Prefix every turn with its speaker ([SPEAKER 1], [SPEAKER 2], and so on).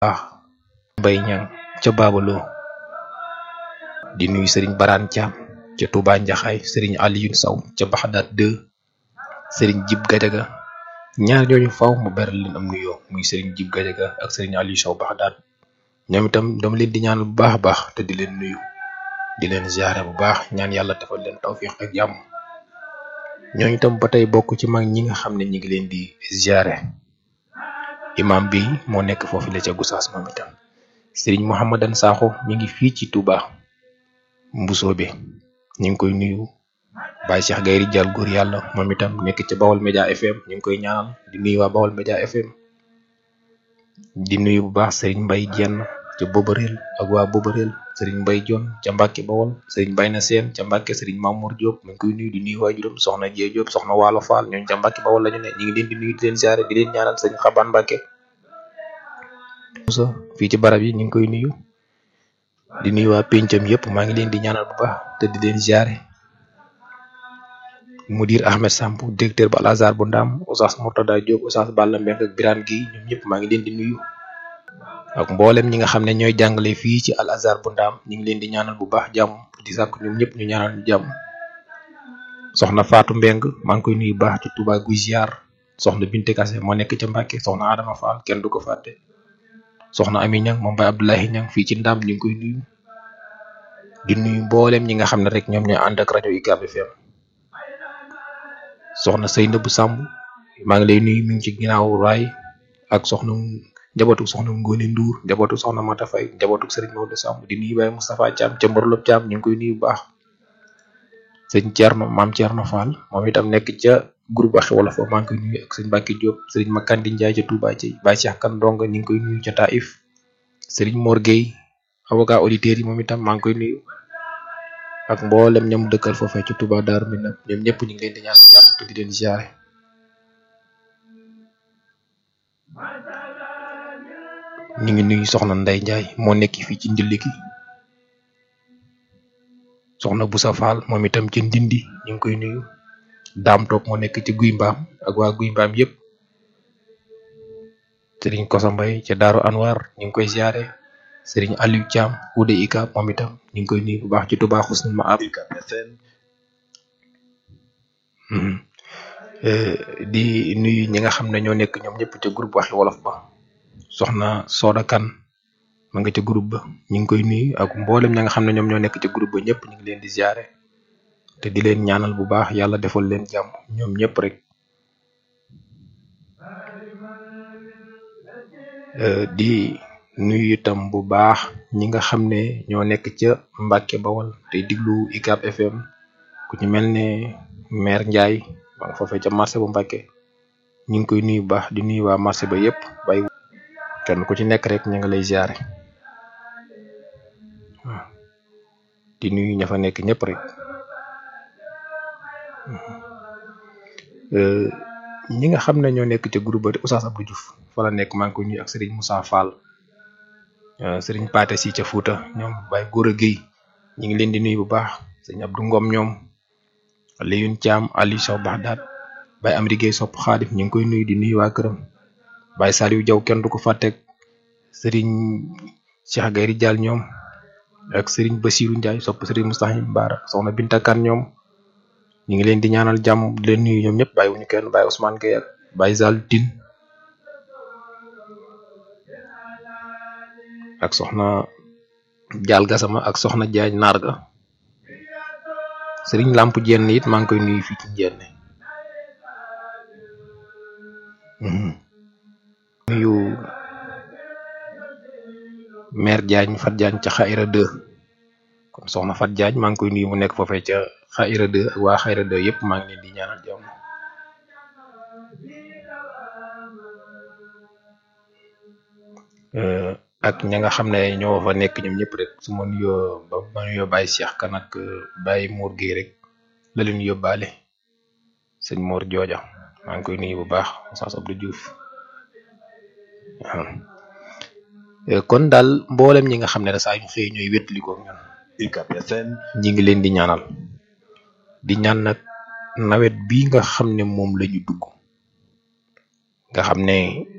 [SPEAKER 1] baax bay ñang ca baabaloo di nuyu sëriñ baraan caam ca Touba Njaxaay sëriñ Aliyun Saw ca Baxdaat 2 sëriñ Jib Gajaga ñaar ñooñu faw mu beral leen am nuyoo muy sëriñ Jib Gajaga ak sëriñ Aliyu Saw Baxdaat ñoom itam dama leen di ñaanal bu baax a baax te di leen nuyu di leen ziare bu baax ñaan yàlla defal leen tawfiq ak jàmm ñooñu itam ba tey bokk ci mag ñi nga xam ne ñi ngi leen di ziare imam bi moo nekk foofu la ca Gosaas moom itam sëriñ Mouhamadan Sakho mi ngi fii ci Touba Mbusoobe ñu ngi koy nuyu Baye Cheikh Gayri Jal góor yàlla moom itam nekk ca Bawol Média FM ñu ngi koy ñaanal di nuyu waa Bawol Média FM di nuyu bu baax sëriñ Mbay Jenn ca Bobareel ak waa Bobareel sëriñ Mbay Jon ca Mbàkke Bawol sëriñ Bay na Seen ca Mbàkke sëriñ Mamour Diop mi ngi koy nuyu di nuyu waajuram soxna Jee Diop soxna Waalo Faal ñooñu ca Mbàkke Bawol lañu ne ñu ngi leen di nuyu di leen ziare di leen ñaanal sëriñ Xabaan Mbàkke Musa fii ci barab yi ñu ngi koy nuyu di nuyu waa pencam yëpp maa ngi leen di ñaanal bu baax te di leen ziare mudir Ahmed Samb directeur ba Al Azhar bu Ndaam Oustaz Mourtada Diop Oustaz Balla Mbeng ak Birane Guèye ñoom ñëpp maa ngi leen di nuyu ak mboolem ñi nga xam ne ñooy jàngale fii ci Al Azhar bu Ndaam ñu ngi leen di ñaanal bu baax jàmm di sàkk ñoom ñëpp ñu ñaanal ñu jàmm soxna Fatou Mbeng maa ngi koy nuyu baax ci Touba Guy ziar soxna Binte Kase moo nekk ca Mbàkke soxna Adama Fall kenn du ko fàtte soxna Ami Ñang moom Baye Abdoulahi Ñang fii ci Ndaam ñu ngi koy nuyu di nuyu mboolem ñi nga xam ne rek ñoom ñooy ànd ak rajo UCAB FM soxna Seynabou Samb maa ngi lay nuyu mi ngi ci ginnaaw raay ak soxna njabootu soxna Ngone Ndour njabootu soxna Mata Fay njabootu Serigne Maodo Samb di nuyu Baye Moustapha Thiam ca Mborlop Thiam ñu ngi koy nuyu bu baax sëñ Thierno maam Thierno Fall moom itam nekk ca groupe waxi wolof maa ngi koy nuyu ak sëñ Mbacke Diop Serigne Makandi Ndiaye ca Touba ci Baye Cheikh Kan Ndonga ñu ngi koy nuyu ca Taif Serigne Mor Gueye avocat auditeurs yi moom itam maa ngi koy nuyu ak mboolem ñam dëkkal foofee ci Touba Darou Minam ñoom ñëpp ñu ngi leen di ñaan jàmm te di leen ziare ñu ngi nuyu soxna Ndey Njaay moo nekk fii ci Ndiliki soxna Boussa Fall moom itam ci Ndindi ñu ngi koy nuyu Daam Toog moo nekk ci Guy Mbaam ak waa Guy Mbaam yëpp Sëriñ Kosa Mbay ca Daaru Anwar ñu ngi koy ziare Sëriñ Aliou Thiam Ude Ika moom itam ñu ngi koy nuyu bu baax ci Touba Xusnul Maab di nuyu ñi nga xam ne ñoo nekk ñoom ñëpp ca groupe waxi wolof ba soxna Soda Kan ma nga ca groupe ba ñu ngi koy nuyu ak mboolem ñi nga xam ne ñoom ñoo nekk ca groupe ba ñëpp ñu ngi leen di ziare te di leen ñaanal bu baax yàlla defal leen jàmm ñoom ñëpp rek di nuyu itam bu baax ñi nga xam ne ñoo nekk ca Mbàkke Bawol te diglu UCAB FM ku ci mel ne maire Ndiaye ma nga foofee ca marché bu Mbàkke ñu ngi koy nuyu bu baax di nuyu waa marché ba yëpp bay kenn ku ci nekk rek ñu nga lay ziare waaw di nuyu ña fa nekk ñëpp rek ñi nga xam ne ñoo nekk ca groupe ba Oustaz Abdou Diouf fa la nekk maa ngi koy nuyu ak Serigne Moussa Fall Serigne Paté si ca Fouta ñoom Baye Gora Guèye ñu ngi leen di nuyu bu baax Serigne Abdou Ngom ñoom Liyun Thiam Ali Sow Baxdaat Baye Amady Guèye sopp Xaadim ñu ngi koy nuyu di nuyu waa këram Baye Saliou Diaw kenn du ko fàtteeg Serigne Cheikh Gayri Dial ñoom ak Serigne Bassirou Ndiaye sopp Serigne Moustahim Baara soxna Binta Kan ñoom ñu ngi leen di ñaanal jàmm di leen nuyu ñoom ñëpp bàyyi wuñu kenn Baye Ousmane Gueye ak Baye Zal Tine ak soxna Dial Gassama ak soxna Diagne Narga Serigne Lamp Jenn it maa ngi koy nuyu fii ci Jenn nuyu maire Diagne Fat Diagne ca Xayra 2 kon soxna Fat Diagne maa ngi koy nuyu mu nekk foofee ca Xayra 2 ak waa Xayra 2 yëpp maa ngi leen di ñaanal jàmm ak ña nga xam ne ñoo fa nekk ñoom ñëpp rek su ma nuyoo ba ma nuyoo Baye Cheikh kan ak Baye Mour Guèye rek la leen yóbbaale sëñ Mor Jooja maa ngi koy nuyu bu baax Oustaz Abdou Diouf waaw kon daal mboolem ñi nga xam ne da saa yu xëy ñooy wétali ko ñun
[SPEAKER 2] UCAB FM
[SPEAKER 1] ñi ngi leen di ñaanal di ñaan nag nawet bi nga xam ne moom la ñu dugg nga xam ne